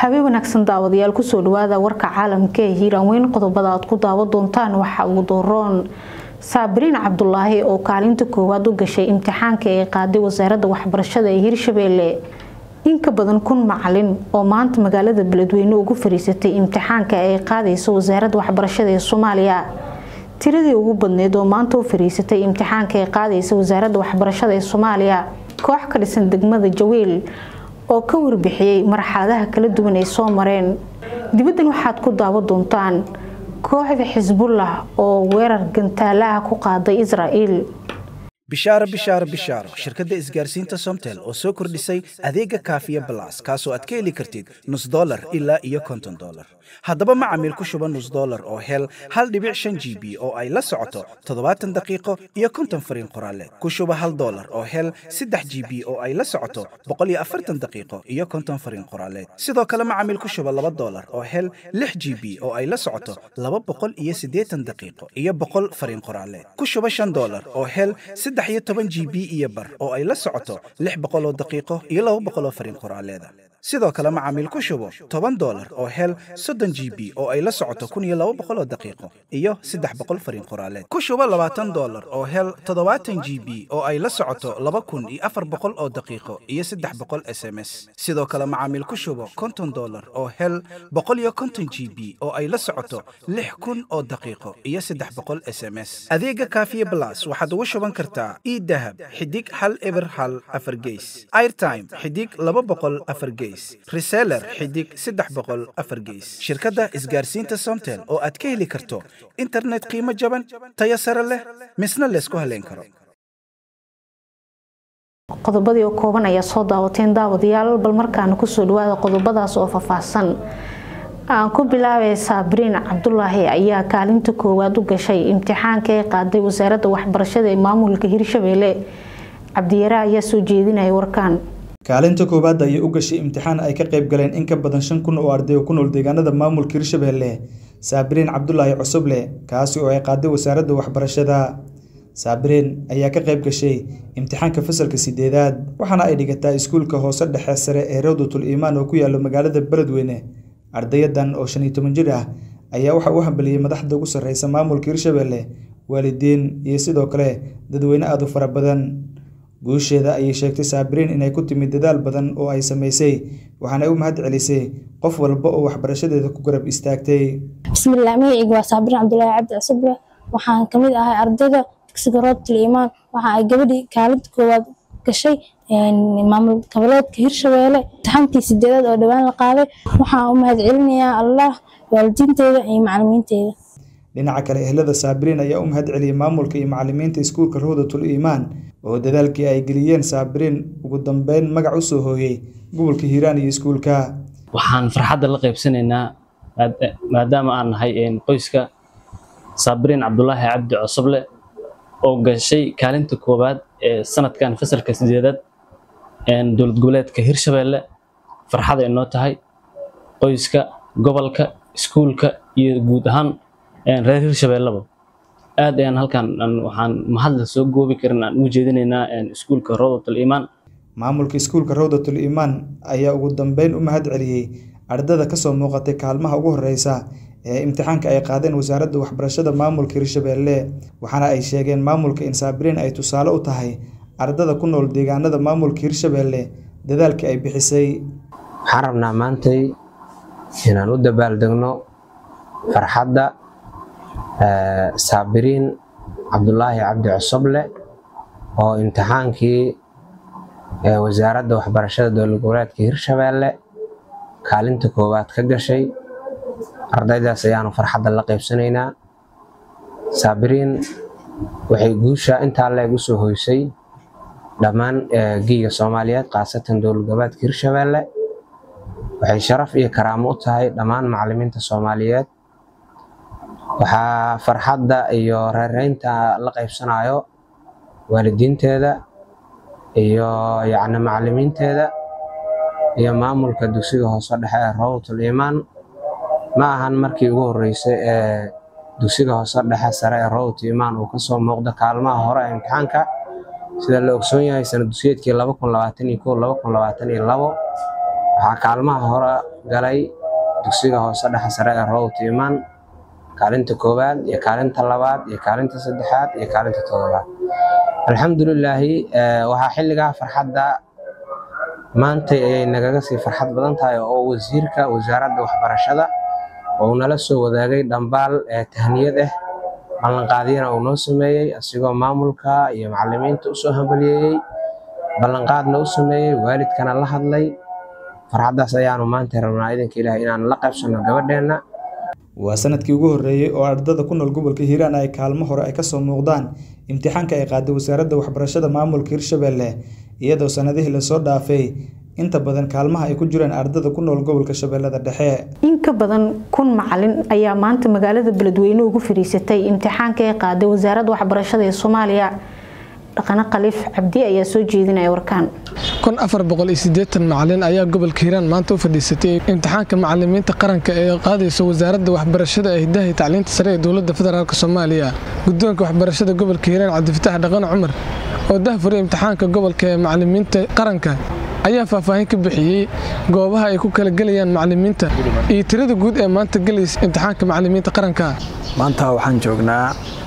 habeen wanaagsan daawadayaal kusoo dhawaada warka caalamka ee hiiraan weyn qodobada aad ku daawan doontaan waxa ugu dooroon saabiriin cabdulaahi oo kaalinta koowaad u gashay imtixaanka ee qaaday wasaaradda waxbarashada ee hirshabeelle in ka badan kun macalin oo maanta magaalada beledweyne ugu fariisatay imtixaanka ay qaadayso wasaaradda waxbarashada ee soomaaliya tiradii ugu badneyd oo maanta u fariisatay imtixaanka ay qaadaysa wasaaradda waxbarashada ee soomaaliya koox ka dhisan degmada jawiil oo ka warbixiyey marxaladaha kala duwan ay soo mareen dibaddan waxaad ku daawan doontaan kooxda xisbullah oo weerar gantaalaha ku qaaday israa'iil bishaaro bishaaro bishaaro shirkadda isgaarsiinta somtel oo soo kordhisay adeega kaafiya balas kaasoo aad ka heli kartid nus dolar ilaa iyo konton dolar haddaba macamiil ku shuba nus dolar oo hel hal dhibic shan g b oo ay la socoto toddobaatan daqiiqo iyo konton fariin qoraaleed ku shuba hal dolar oo hel saddex g b oo ay la socoto boqol iyo afartan daqiiqo iyo konton fariin qoraaleed sidoo kale macamiil ku shuba laba dolar oo hel lix g b oo ay la socoto laba boqol iyo siddeetan daqiiqo iyo boqol fariin qoraaleed ku shuba shan dolar oo hel saddex iyo toban g b iyo bar oo ay la socoto lix boqol oo daqiiqo iyo laba boqol oo fariin qoraaleeda sidoo kale macaamiil ku shubo toban dolar oo hel soddon g b oo ay la socoto kun iyo laba boqol oo daqiiqo iyo saddex boqol fariin qoraaleed ku shubo labaatan dolar oo hel toddobaatan g b oo ay la socoto laba kun iyo afar boqol oo daqiiqo iyo saddex boqol s m s sidoo kale macaamiil ku shubo konton dolar oo hel boqol iyo konton g b oo ay la socoto lix kun oo daqiiqo iyo saddex boqol s m s adeega kaafiye blas waxaad ugu shuban kartaa idahab xidig hal eber hal afar geys airtime xidig laba boqol afar geys reseller xidig saddex boqol afar geys shirkadda isgaarsiinta somtel oo aad ka heli karto internet qiimo jaban tayo sare leh misna laysku haleyn karo qodobadii oo kooban ayaa soo daawateen daawadayaal bal markaana kusoo dhawaada qodobadaas oo faahfaahsan aan ku bilaabay saabiriin cabdulaahi ayaa kaalinta koowaad u gashay imtixaanka ay qaaday wasaaradda waxbarashada ee maamulka hirshabeelle cabdiyare ayaa soo jeedinaya warkaan kaalinta koowaad ayay u gashay imtixaan ay ka qayb galeen in ka badan shan kun oo arday oo ku nool deegaanada maamulka hirshabeelle saabiriin cabdulaahi cusuble kaasi oo ay qaaday wasaaradda waxbarashada saabiriin ayaa ka qayb gashay imtixaanka fasalka sideedaad waxaana ay dhigataa iskuulka hoose dhexe sare ee rawdatul iimaan oo ku yaalo magaalada beledweyne ardayadan oo shan iyo toban jir ah ayaa waxa uu hambaliyey madaxda ugu sarreysa maamulka hirshabeelle waalidiin iyo sidoo kale dadweyne aada u fara badan guusheeda ayay sheegtay saabiriin inay ku timid dadaal badan oo ay samaysay waxaana u mahad celisay qof walba oo waxbarashadeeda ku garab istaagtay bismillaah magacayga waa saabiriin cabdulaahi cabdi cusuble waxaan ka mid ahay ardayda dugsiga roobtul iimaan waxa ay gabadhii kaalinta koowaad gashay maamul goboleedka hirshabeelle imtixaankii sideedaad oo dhowaan la qaaday waxaan u mahad celinayaa allah waalidiinteeda iyo macalimiinteeda dhinaca kale ehlada saabiriin ayaa u mahad celiyey maamulka iyo macalimiinta iskuulka rawdatul iimaan oo dadaalkii ay geliyeen saabiriin ugu dambeyn magac u soo hooyey gobolka hiiraan iyo iskuulka waxaan farxadda la qaybsanaynaa maadaama aan nahay qoyska saabiriin cabdulaahi cabdi cosoble oo gashay kaalinta koowaad ee sanadkan fasalka sideedaad dowlad goboleedka hirshabeelle farxad ay noo tahay qoyska gobolka iskuulka iyo guud ahaan reer hirshabeelleba aad ayaan halkan waxaan mahadla soo goobi karin aan ugu jeedinaynaa iskuulka rawdatul iimaan maamulka iskuulka rawdatul iimaan ayaa ugu dambeyn u mahad celiyey ardada kasoo muuqatay kaalmaha ugu horeysa ee imtixaanka ay qaadeen wasaaradda waxbarashada maamulka hirshabeelle waxaana ay sheegeen maamulka in saabiriin ay tusaale u tahay ardada ku nool deegaanada maamulka hirshabeelle dadaalkii ay bixisay waxaan rabnaa maantay inaan u dabaaldegno farxadda saabiriin cabdulaahi cabdi cusuble oo imtixaankii wasaaradda waxbarashada dowlad goboleedka hirshabeelle kaalinta koowaad ka gashay ardaydaas ayaanu farxadda la qaybsanaynaa saabiriin waxay guusha intaa leeg u soo hoysay dhammaan giiga soomaaliyeed khaasatan dowlad goboleedka hirshabeelle waxay sharaf iyo karaamo u tahay dhammaan macalimiinta soomaaliyeed waxaa farxadda iyo reereynta la qaybsanayo waalidiinteeda iyo yacni macalimiinteeda iyo maamulka dugsiga hoose dhexe ee rawdatul iimaan ma ahan markii ugu horreysay ee dugsiga hoose dhexe sare ee rawdatul iimaan uu kasoo muuqdo kaalmaha hore ee imtixaanka sida la ogsoon yahay sanad dugsiyeedkii laba kun labaatan iyo kow laba kun labaatan iyo labo waxaa kaalmaha hore galay dugsiga hoose dhexe sare ee roowta imaan kaalinta koowaad iyo kaalinta labaad iyo kaalinta saddexaad iyo kaalinta toddobaad alxamdulilaahi waxaa xilligaa farxadda maantay ayay nagaga sii farxad badan tahay oo wasiirka wasaaradda waxbarashada uu nala soo wadaagay dhambaal ee tahniyad ah ballanqaadyana uu noo sameeyey asigoo maamulka iyo macalimiinta usoo hambaliyeeyey ballanqaadna u sameeyey waalidkana la hadlay farxaddaas ayaanu maanta rabnaa idanka ilaah inaan la qaybsanno gabadheenna waa sanadkii ugu horreeyey oo ardada ku nool gobolka hiiraan ay kaalmo hore ay kasoo muuqdaan imtixaanka ay qaaday wasaaradda waxbarashada maamulka hirshabelle iyadoo sanadihii lasoo dhaafay inta badan kaalmaha ay ku jiraan ardada ku nool gobolka shabeellada dhexe in ka badan kun macalin ayaa maanta magaalada beledweyne ugu fadhiisatay imtixaanka ay qaaday wasaaradda waxbarashada ee soomaaliya dhaqane khaliif cabdi ayaa soo jeedinaya warkaan kun afar boqol iyo siddeetan macalin ayaa gobolka hiiraan maanta u fadhiisatay imtixaanka macalimiinta qaranka ee qaadaysa wasaaradda waxbarashada ee hidaha iyo tacliinta sare ee dowladda federaalk soomaaliya guddoonka waxbarashada gobolka hiiraan cabdifatax dhaqane cumar oo dahfuray imtixaanka gobolka ee macalimiinta qaranka ayaa faahfaahin ka bixiyey goobaha ay ku kala gelayaan macalimiinta iyo tirada guud ee maanta gelaysa imtixaanka macalimiinta qaranka maanta waxaan joognaa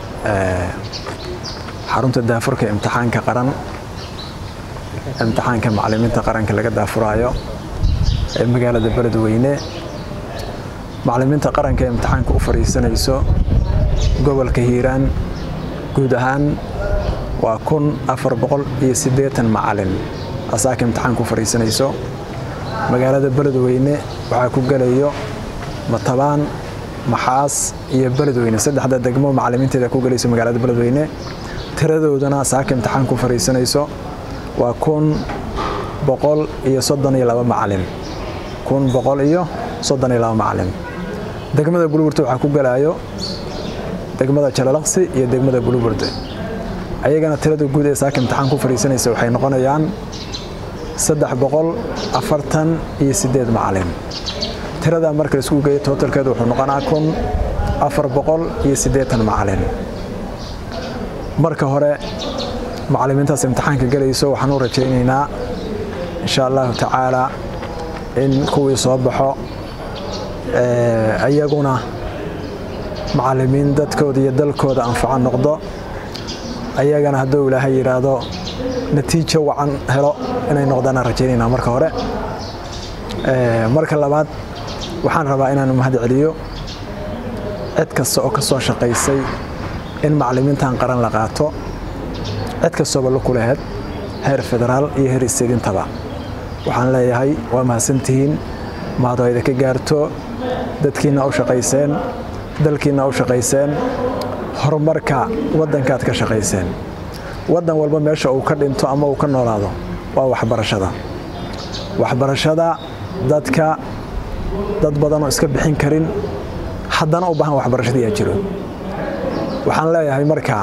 xarunta daafurka imtixaanka qaran imtixaanka macalimiinta qaranka laga daafuraayo ee magaalada beledweyne macalimiinta qaranka ee imtixaanka u fadhiisanayso gobolka hiiraan guud ahaan waa kun afar boqol iyo siddeetan macalin asaaka imtixaanka u fadhiisanayso magaalada beledweyne waxaa ku gelayo matabaan maxaas iyo beledweyne saddexda degmo macalimiinteeda ku gelayso magaalada beledweyne tiradoodana saaka imtixaanka u fadhiisanayso waa kun boqol iyo soddon iyo laba macalin kun boqol iyo soddon iyo laba macalin degmada bulburte waxaa ku gelayo degmada jalalaqsi iyo degmada bulburte ayagana tirada guud ee saaka imtixaanka u fadhiisanaysa waxay noqonayaan saddex boqol afartan iyo siddeed macalin tirada marka laisku geeyo tootalkeedu wuxuu noqonaa kun afar boqol iyo siddeetan macalin marka hore macalimiintaas imtixaanka gelayso waxaan u rajaynaynaa insha allahu tacaala in kuwii soo baxo ayaguna macalimiin dadkooda iyo dalkooda anfaco noqdo ayagana hadduu ilaahay yidhaahdo natiijo wacan helo inay noqdaan aan rajaynaynaa marka hore marka labaad waxaan rabaa inaan mahad celiyo cid kasta oo ka soo shaqaysay in macalimiintan qaran la qaato cid kastooba la kulaheed heer federaal iyo heer isteedintaba waxaan leeyahay waa mahadsantihiin mahadoo idinka gaarto dadkiinna u shaqayseen dalkiinna u shaqayseen horumarka waddankaad ka shaqayseen waddan walba meesha uu ka dhinto ama uu ka noolaado waa waxbarashada waxbarashada dadka dad badanoo iska bixin karin haddana u baahan waxbarashadii yaa jiro waxaan leeyahay markaa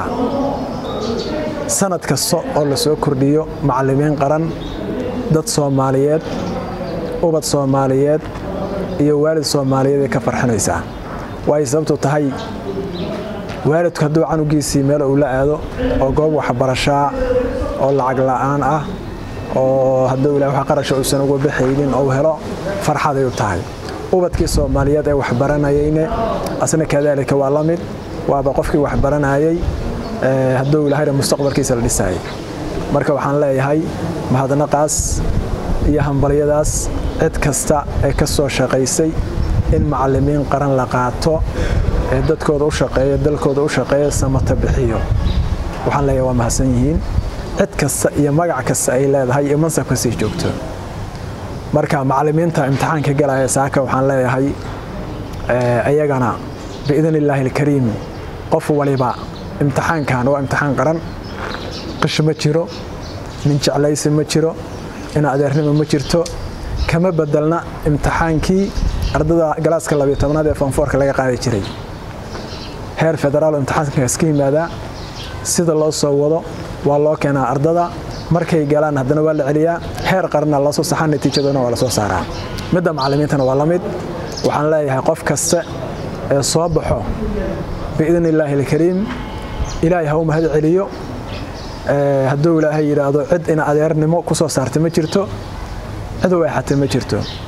sanad kasta oo la soo kordhiyo macalimiin qaran dad soomaaliyeed ubad soomaaliyeed iyo waalid soomaaliyeed ay ka farxinaysaa waay sababtu tahay waalidku hadduu canugiisii meel uu la aado oo goob waxbarashaa oo lacag la'aan ah oo hadduu ilahay wax qarasha uusan uga baxaynin ou helo farxaday u tahay ubadkii soomaaliyeed ee waxbaranayeyne asna kadaalika waa la mid waaba qofkii waxbaranayey hadduu ilahayna mustaqbalkiisa la dhisayay marka waxaan leeyahay mahadnaqaas iyo hambalyadaas cid kasta ee ka soo shaqaysay in macalimiin qaran la qaato ee dadkooda u shaqeeya dalkooda u shaqeeya samata bixiyo waxaan leeyahay waa mahadsan yihiin cid kasta iyo magac kasta ay leedahay iyo mansab kasii joogto marka macalimiinta imtixaanka galaya saaka waxaan leeyahay ayagana biidn illaahi alkariim qof waliba imtixaankan waa imtixaan qaran qish ma jiro nin jeclaysi ma jiro in adeernimo ma jirto kama bedelna imtixaankii ardada galaaska labiyo tobnaad ee fanfoorka laga qaadi jiray heer federaal imtixaankaas ka yimaadaa sida loo soo wado waa loo keenaa ardada markay galaan haddana waa la celiyaa heer qaranna loo soo saxaa natiijadana waa la soo saaraa midda macalimiintana waa la mid waxaan leeyahay qof kasta ee soo baxo biidn illaahi alkariim ilaahay ha u mahad celiyo hadduu ilaahay yidhaahdo cid ina adeernimo ku soo saartay ma jirto cid u eexatay ma jirto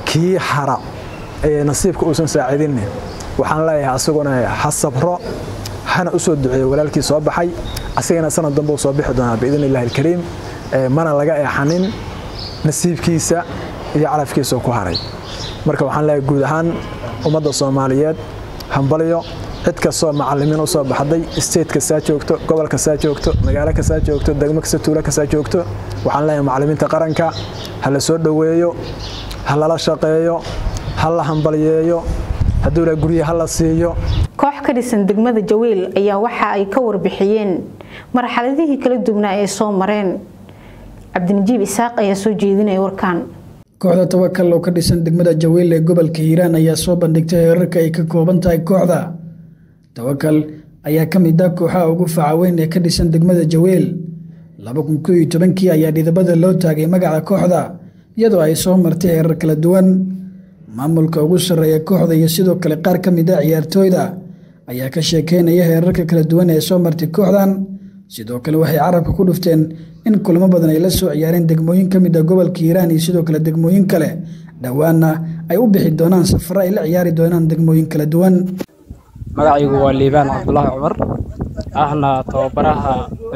kii hara ee nasiibka uusan saacidinne waxaan leeyahay asaguna ha sabro hana u soo duceeyo walaalkii soo baxay asagana sanad dambe uu soo bixi doonaa biidn illahi alkariim mana laga eexanin nasiibkiisa iyo calafkiisa ku haray marka waxaan leeyahay guud ahaan ummadda soomaaliyeed hambalyo cid kastoo macalimiin u soo baxday state kastaa joogto gobol kastaa joogto magaalo kastaa joogto degmo kasta tuulo kastaa joogto waxaan leeyahay macalimiinta qaranka ha la soo dhoweeyo ha lala shaqeeyo ha la hambalyeeyo hadduu la gurye ha la siiyo koox ka dhisan degmada jawiil ayaa waxa ay ka warbixiyeen marxaladihii kala duwnaa ee soo mareen cabdinajiib isaaq ayaa soo jeedinaya warkaan kooxda tawakal oo ka dhisan degmada jawiil ee gobolka hiiraan ayaa soo bandhigtay heerarka ay ka kooban tahay kooxda tawakal ayaa ka mid ah kooxaha ugu facaweyn ee ka dhisan degmada jawiil kii ayaa dhidabada loo taagay magaca kooxda iyadoo ay soo martay heerar kala duwan maamulka ugu sarreeya kooxda iyo sidoo kale qaar ka mid ah ciyaartooyda ayaa ka sheekeynaya heerarka kala duwan ee soo martay kooxdan sidoo kale waxay carabka ku dhufteen in kulamo badan ay la soo ciyaareen degmooyin ka mid ah gobolka hiiraan iyo sidoo kale degmooyin kale dhowaanna ay u bixi doonaan safaro ay la ciyaari doonaan degmooyin kala duwan magacaygu waa liibaan cabdulaahi cumar ahna tababaraha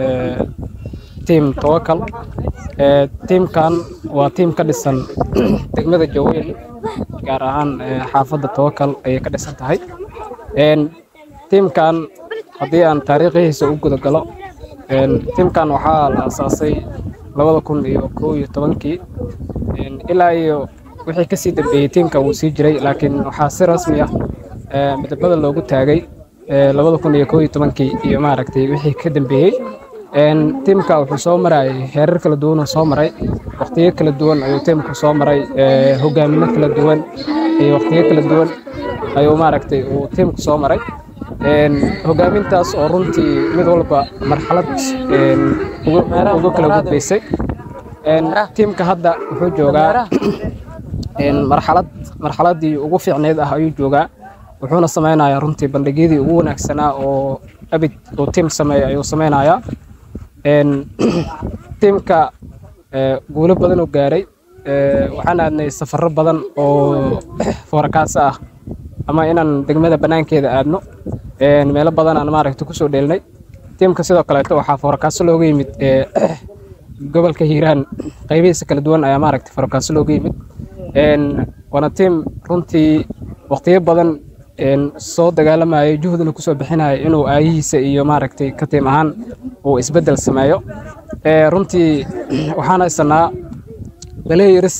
tiim tawakal tiimkan waa tiim ka dhisan degmada jawiil gaar ahaan xaafadda tawakal ayay ka dhisan tahay tiimkan haddii aan taariikhihiisa u guda galo tiimkan waxaa la asaasay labada kun iyo kow iyo tobankii ilaa iyo wixii kasii dambeeyey tiimka wuu sii jiray laakiin waxaa si rasmi ah midabada loogu taagay labada kun iyo kow iyo tobankii iyo maaragtay wixii ka dambeeyey tiimka wuxuu soo marayay heerar kala duwan oo soo maray waqtiyo kala duwan ayuu tiimku soo maray hogaamino kala duwan iyo waqtiyo kala duwan ayuu maaragtay uu tiimku soo maray hogaamintaas oo runtii mid walba marxalad uga kala gudbaysay tiimka hadda wuxuu joogaa marxalad marxaladii ugu fiicneyd ah ayuu joogaa wuxuuna sameynayaa runtii bandhigyadii ugu wanaagsanaa oo abid uu tiim sameeya ayuu sameynayaa tiimka guulo badan oo gaaray waxaan aadnay safaro badan oo foorakaasa ah ama inaan degmada banaankeeda aadno meelo badan aan maaragta kusoo dheelnay tiimka sidoo kaleeto waxaa foorkaaso looga yimid gobolka hiiraan qaybihiisa kala duwan ayaa maaragta foorkaaso looga yimid waana tiim runtii waqtiyo badan soo dagaalamayay juhdina kusoo bixinaya inuu aayihiisa iyo maaragtay ka tiim ahaan uu isbeddel sameeyo runtii waxaan haysanaa baleyiris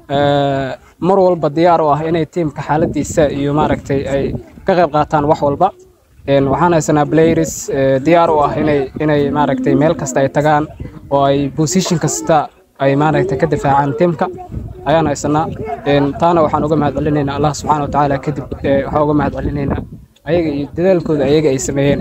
mar walba diyaar u ah inay tiimka xaaladiisa iyo maaragtay ay ka qayb qaataan wax walba waxaan haysanaa baleyiris diyaar u ah inay inay maaragtay meel kasta ay tagaan oo ay position kasta ay maaragtay ka difaacaan tiimka ayaan haysanaa taana waxaan uga mahad celinaynaa allah subxaana wa tacaala kadib waxaan uga mahad celinaynaa ayaga iyo dadaalkooda ayaga ay sameeyeen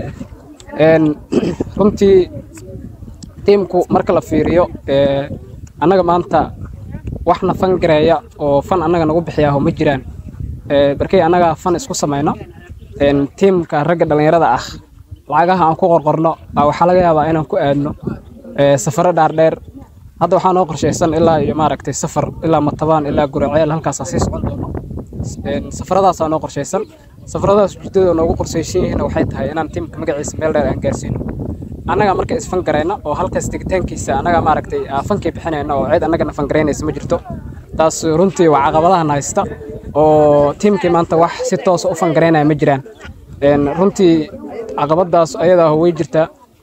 runtii tiimku marka la fiiriyo annaga maanta waxna fan gareeya oo fan annaga nagu bixiyaaho ma jiraan barkay annagaa fan isku samayno tiimka ragga dhallinyarada ah lacagaha aan ku qorqorno waxaa laga yaabaa inaan ku aadno safaro dhaardheer hadda waxaa noo qorshaysan ilaa iyo maaragtay safar ilaa matabaan ilaa guraceel halkaasaa sii socon doono safaradaasaa noo qorshaysan safaradaas ujeedada noogu qorshaysan yihiin waxay tahay inaan tiimka magaciisa meel dheer aan gaarsiino annaga marka isfan garayna oo halkaas tegitaankiisa annaga maaragtay fankii bixinayna oo cid annagana fangaraynaysa ma jirto taas runtii waa caqabadahan haysta oo tiimkii maanta wax si toosa u fangaraynaya ma jiraan runtii caqabadaas ayadaa way jirtaa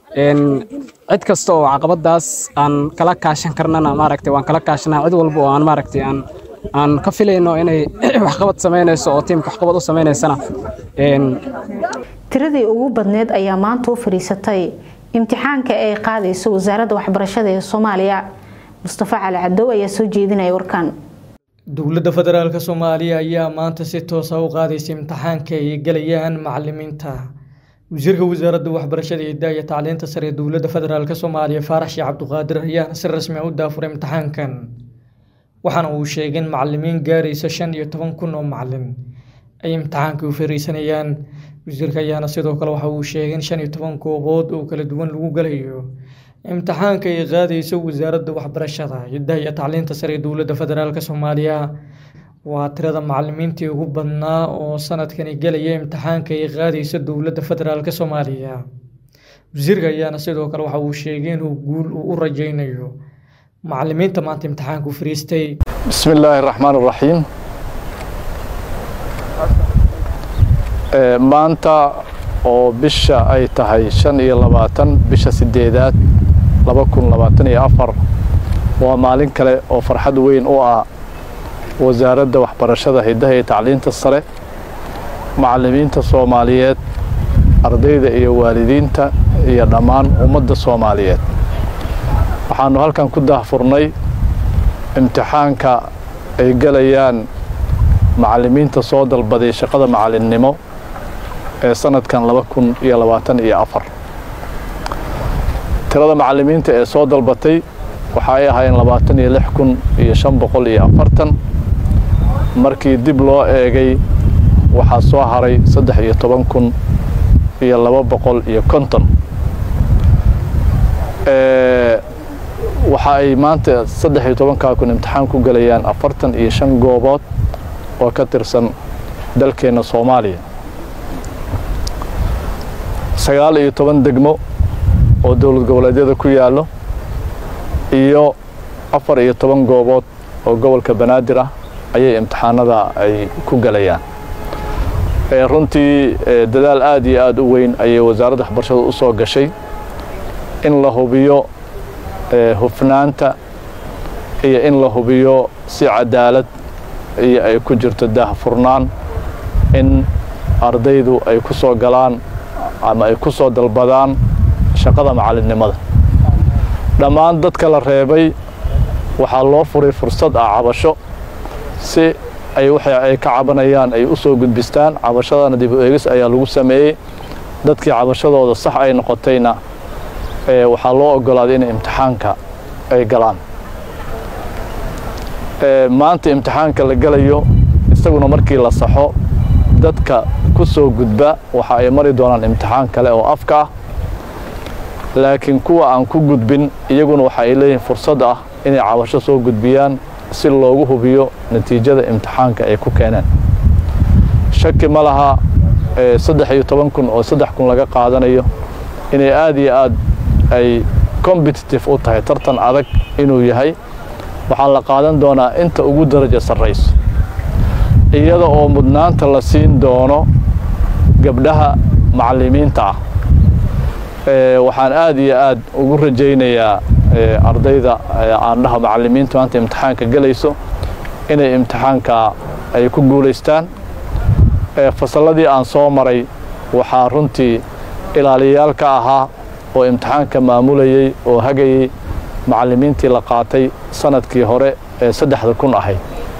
cid kasta oo caqabadaas aan kala kaashan karnana maaragtay waan kala kaashanaa cid walba oo aan maaragtay aan aan ka filayno inay waxqabad samaynayso oo tiimka waxqabad u sameynaysana tiradii ugu badneed ayaa maanta u fadhiisatay imtixaanka ay qaadayso wasaaradda waxbarashada ee soomaaliya mustafa cali cadow ayaa soo jeedinaya warkan dowladda federaalk soomaaliya ayaa maanta si toosa u qaadaysa imtixaanka ay gelayaan macalimiinta wasiirka wasaaradda waxbarashada iyo daaya tacliinta sare ee dowladda federaalk soomaaliya faarax sheekh cabduqaadir ayaana si rasmi ah u daafuray imtixaankan waxaana uu sheegay in macalimiin gaaraysa shan iyo toban kun oo macalin ay imtixaanka u fariisanayaan wasiirka ayaana sidoo kale waxa uu sheegay in shan iyo toban goobood oo kala duwan lagu galayo imtixaanka ay qaadayso wasaaradda waxbarashada iyo daaya tacliinta sare ee dowladda federaalk soomaaliya waa tirada macalimiintii ugu badnaa oo sanadkani gelaya imtixaanka ay qaadaysa dowladda federaalk soomaaliya wasiirka ayaana sidoo kale waxa uu sheegay inuu guul uu u rajaynayo macalimiinta maanta imtixaanku fariistay بسم الله الرحمن الرحيم maanta oo bisha ay tahay shan iyo labaatan bisha sideedaad laba kun labaatan iyo afar waa maalin kale oo farxad weyn u ah wasaaradda waxbarashada hiddaha iyo tacliinta sare macallimiinta soomaaliyeed ardayda iyo waalidiinta iyo dhammaan ummadda soomaaliyeed waxaanu halkan ku daahfurnay imtixaanka ay gelayaan macallimiinta soo dalbaday shaqada macallinnimo ee sanadkan laba kun iyo labaatan iyo afar tirada macallimiinta ee soo dalbatay waxa ay ahaayeen labaatan iyo lix kun iyo shan boqol iyo afartan markii dib loo eegay waxaa soo haray saddex iyo toban kun iyo laba boqol iyo konton waxa ay maanta saddex iyo tobankaa kun imtixaan ku gelayaan afartan iyo shan goobood oo ka tirsan dalkeenna soomaaliya sagaal iyo toban degmo oo dowlad goboleedyada ku yaallo iyo afar iyo toban goobood oo gobolka banaadir ah ayay imtixaanada ay ku gelayaan runtii dadaal aad iyo aad u weyn ayay wasaaradda waxbarashada u soo gashay in la hubiyo hufnaanta iyo in la hubiyo si cadaalad iyo ay ku jirto daahfurnaan in ardaydu ay ku soo galaan ama ay ku soo dalbadaan shaqada macallinnimada dhammaan dadka la reebay waxaa loo furay fursad ah cabasho si ay waxa ay ka cabanayaan ay u soo gudbistaan cabashadana dib u eegis ayaa lagu sameeyey dadkii cabashadooda sax ay noqotayna waxaa loo ogolaaday inay imtixaanka ay galaan maanta imtixaanka la gelayo isaguna markii la saxo dadka ku soo gudba waxa ay mari doonaan imtixaan kale oo afka ah laakiin kuwa aan ku gudbin iyaguna waxa ay leeyihiin fursad ah inay cabasho soo gudbiyaan si loogu hubiyo natiijada imtixaanka ay ku keeneen shaki ma laha saddex iyo toban kun oo saddex kun laga qaadanayo inay aad iyo aad ay competitive u tahay tartan adag inuu yahay waxaa la qaadan doonaa inta ugu daraja sarrayso iyada oo mudnaanta la siin doono gabdhaha macallimiinta ah waxaan aad iyo aad ugu rajaynayaa ardayda aandhaha macallimiinta maanta imtixaanka gelayso inay imtixaanka ay ku guulaystaan fasalladii aan soo maray waxaa runtii ilaaliyayaal ka ahaa oo imtixaanka maamulayey oo hagayey macallimiintii la qaatay sanadkii hore ee saddexda kun ahayd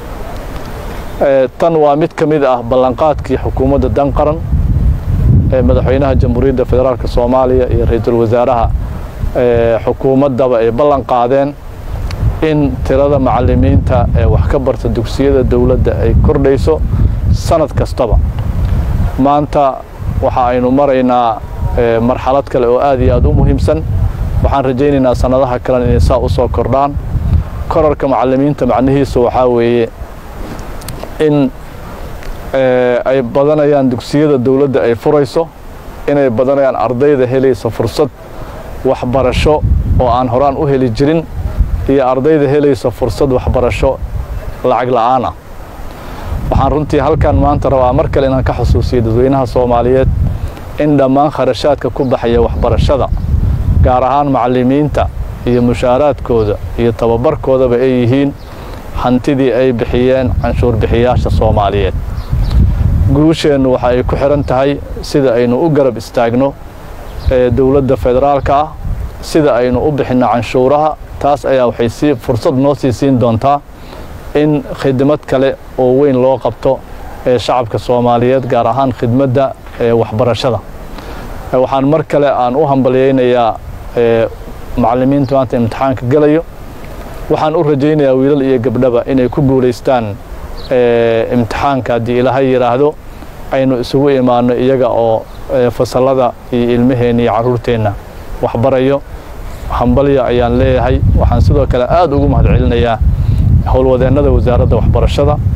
tan waa mid ka mid ah ballanqaadkii xukuumadda dan qaran ee madaxweynaha jamhuuriyadda federaalk soomaaliya iyo ra-iisul wasaaraha xukuumaddaba ay ballan qaadeen in tirada macallimiinta ee wax ka barta dugsiyada dowladda ay kordhayso sanad kastaba maanta waxa aynu maraynaa marxalad kale oo aad iyo aad u muhiimsan waxaan rajaynaynaa sannadaha kalena inay saa u soo kordhaan korarka macallimiinta macnihiisu waxaa weeye in ay badanayaan dugsiyada dowladda ay furayso inay badanayaan ardayda helaysa fursad waxbarasho oo aan horaan u heli jirin iyo ardayda helaysa fursad waxbarasho lacag la'aan ah waxaan runtii halkan maanta rabaa mar kale inaan ka xusuusiyo dadweynaha soomaaliyeed in dhammaan kharashaadka ku baxaya waxbarashada gaar ahaan macallimiinta iyo mushaaraadkooda iyo tababarkoodaba ay yihiin hantidii ay bixiyeen canshuur bixiyaasha soomaaliyeed guusheennu waxa ay ku xidhan tahay sida aynu u garab istaagno ee dowladda federaalka ah sida aynu u bixinno canshuuraha taas ayaa waxay sii fursad noo sii siin doontaa in khidmad kale oo weyn loo qabto ee shacabka soomaaliyeed gaar ahaan khidmadda ee waxbarashada waxaan mar kale aan u hambalyaynayaa macallimiinta maanta imtixaanka gelayo waxaan u rajaynayaa wiilal iyo gabdhaba inay ku guulaystaan imtixaanka haddii ilaahay yidhaahdo aynu isugu imaanno iyaga oo fasallada iyo ilmaheenna iyo carruurteenna waxbarayo hambalya ayaan leeyahay waxaan sidoo kale aad ugu mahad celinayaa howlwadeennada wasaaradda waxbarashada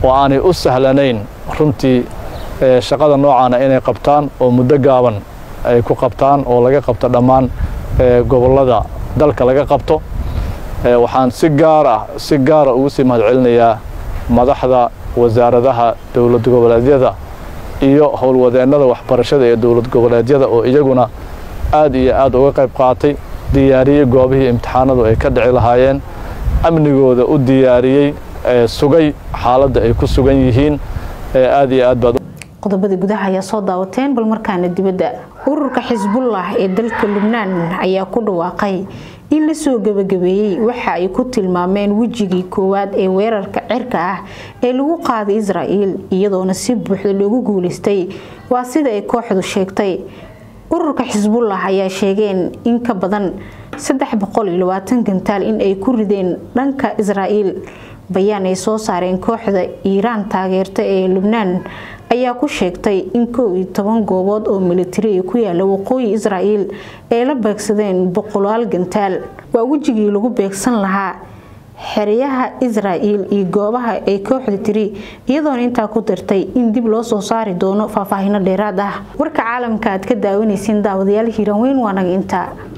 oo aanay u sahlanayn runtii shaqada noocaana inay qabtaan oo muddo gaaban ay ku qabtaan oo laga qabto dhammaan gobollada dalka laga qabto waxaan si gaar ah si gaara ugu sii mahad celinayaa madaxda wasaaradaha dowlad goboleedyada iyo howlwadeennada waxbarashada ee dowlad goboleedyada oo iyaguna aad iyo aad uga qayb qaatay diyaariyey goobihii imtixaanadu ay ka dhici lahaayeen amnigooda u diyaariyey sugay xaaladda ay ku sugan yihiin aad iyo aad baad qodobada gudaha ayaa soo daawateen bal markaana dibadda ururka xisbullah ee dalka lubnaan ayaa ku dhawaaqay in la soo gabagabeeyey waxa ay ku tilmaameen wejigii koowaad ee weerarka cirka ah ee lagu qaaday israa'iil iyadoona si buuxda loogu guulaystay waa sida ay kooxdu sheegtay ururka xisbullah ayaa sheegeen in ka badan gantaal in ay ku rideen dhanka israa'iil bayaan ay soo saareen kooxda iiraan taageerta ee lubnaan ayaa ku sheegtay in kow iyo toban goobood oo militari ku yaala waqooyi israa'iil ay la beegsadeen boqolaal gantaal waa wejigii lagu beegsan lahaa xeryaha israa'iil iyo goobaha ay kooxda tiri iyadoona intaa ku dartay in dib loo soo saari doono faahfaahino dheeraad ah warka caalamka aad ka daawanaysiin daawadayaal hiiran weyn waa naga intaa